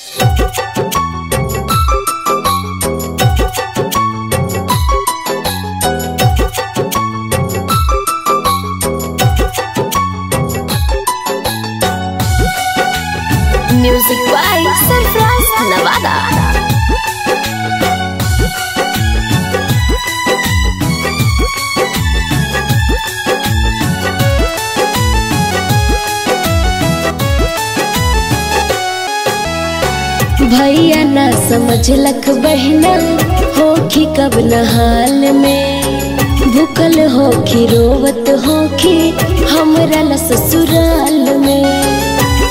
Music by Surprise Nevada. भैया ना समझलक बहना होखी कब न हाल में भूखल होखी रोवत होखी हमरा ला ससुराल में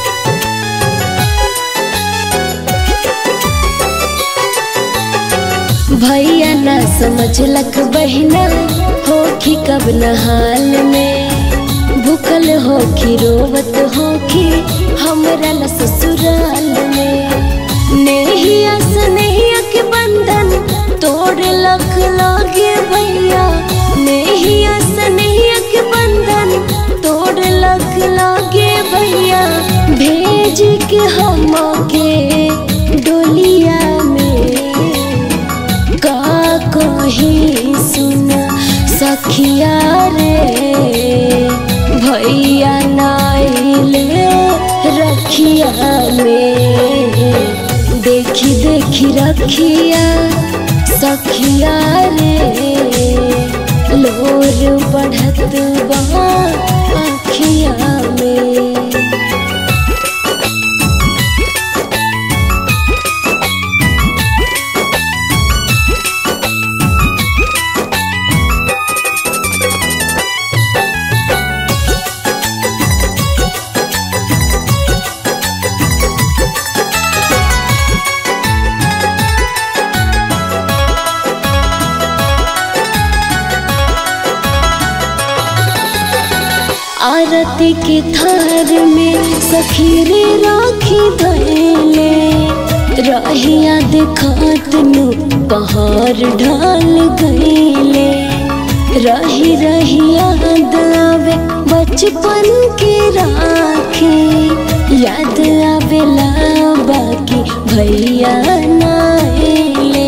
भैया ना समझलक बहना होखी कब न हाल में भूखल होखी रोवत होखी हमरा ला ससुराल में नेहिया सनेहिया के बंधन तोड़ लख लागे भैया नेहिया सनेहिया के बंधन तोड़ लख लागे भैया भेज के हम के डोलिया में का कही सुन सखिया रे भैया नाइले रखिया में देखी देखी रखिया सखिया रे लोर बढ़त बा आखिया में आरती के थार में सखीरे राखी धैले रहिया देखत नु पहाड़ ढाल गईले रही रही याद आवे बचपन के राखे याद आवेला बाकी भैया नाइले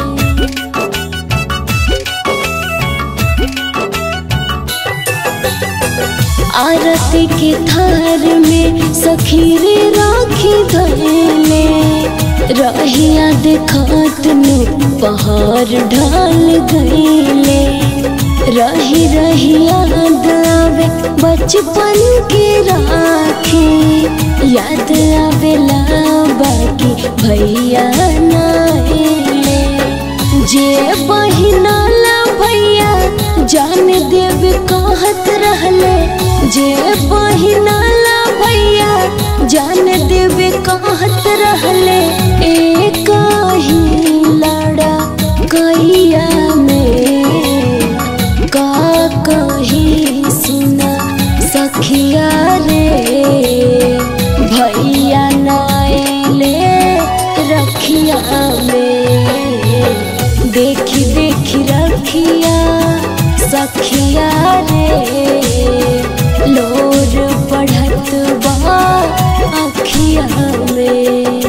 आरती के थार में सखीरे राखी धैले रहिया देखत नु पहाड़ ढाल गईले रही रही याद आवे बचपन के राखे याद आवेला बाकी भैया नाइले जे बहिना ला भैया जान देव कहत रहले जे बहिना ला भैया जान देव कहत रहले एक ही लड़ा कैया में का कही सुना सखिया रे भैया नाइले रखिया में देखी देखी रखिया सखिया रे लोर पढ़त बा अखिया में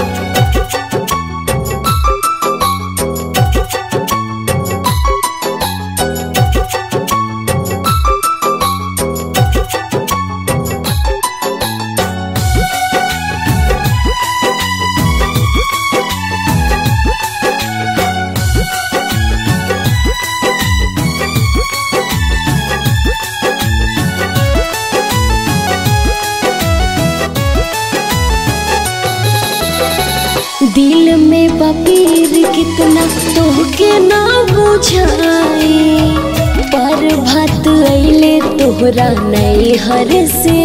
दिल में बपीर कितना तोहके ना बुझाई पर भात अइले तोहरा नहीं हर से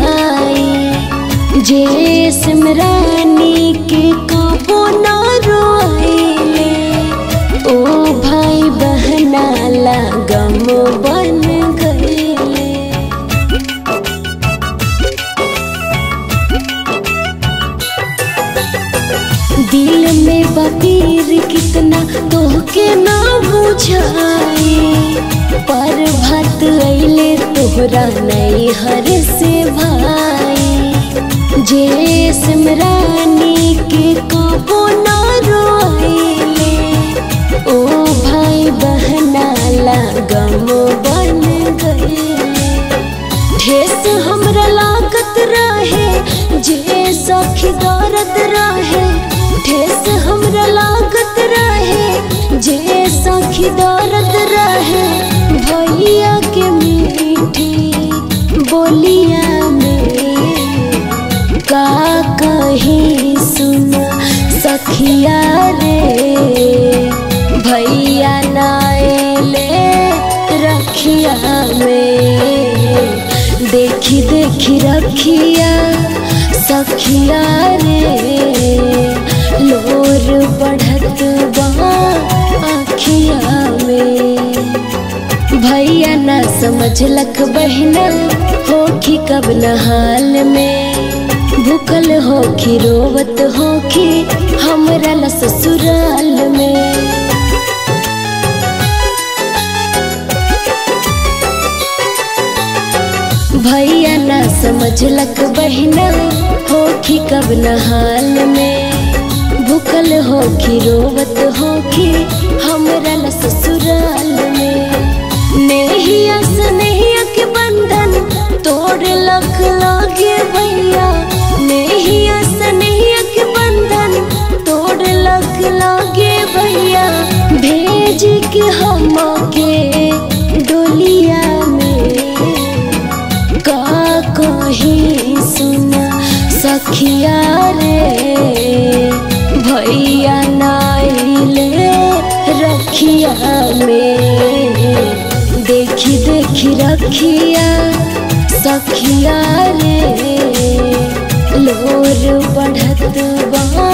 भाई जे सिमरानी के कबो ना रोइले ओ भाई बहना ला गम बन गईले दिल में बपीर कितना तोहके ना बुझाई पर भात अइले तोहरा नहीं हर से भाई जे सिमरानी के कबो ना रोइले ओ भाई बहना लागम बन गईले ठेस हमरा लागत रहे जे सखी दर्द रहे ठेस हमरा लागत रहे जे सखी दर्द रहे भैया के मीठी बोलिया में का कहीं सुन सखिया रे भैया नाले रखिया में देखी देखी रखिया सखिया रे लोर बढ़त बा आखिया में भैया ना समझलक बहिना होखी कब न हाल में भूखल होखी रोवत होखी हमरा ला ससुराल में भैया ना समझलक बहिना होखी कब न हाल में भूखल होखी रोवत होखी हमरा ला ससुराल में नेहिया स्नेहिया के बंधन तोड़ लख लागे भैया नेहिया स्नेहिया के बंधन तोड़ लख लागे भैया भेज के हम के डोलिया में का कहीं सुन सखिया रे भैया नाइले रखिया में देखी देखी रखिया सखिया रे लोर बढ़त बा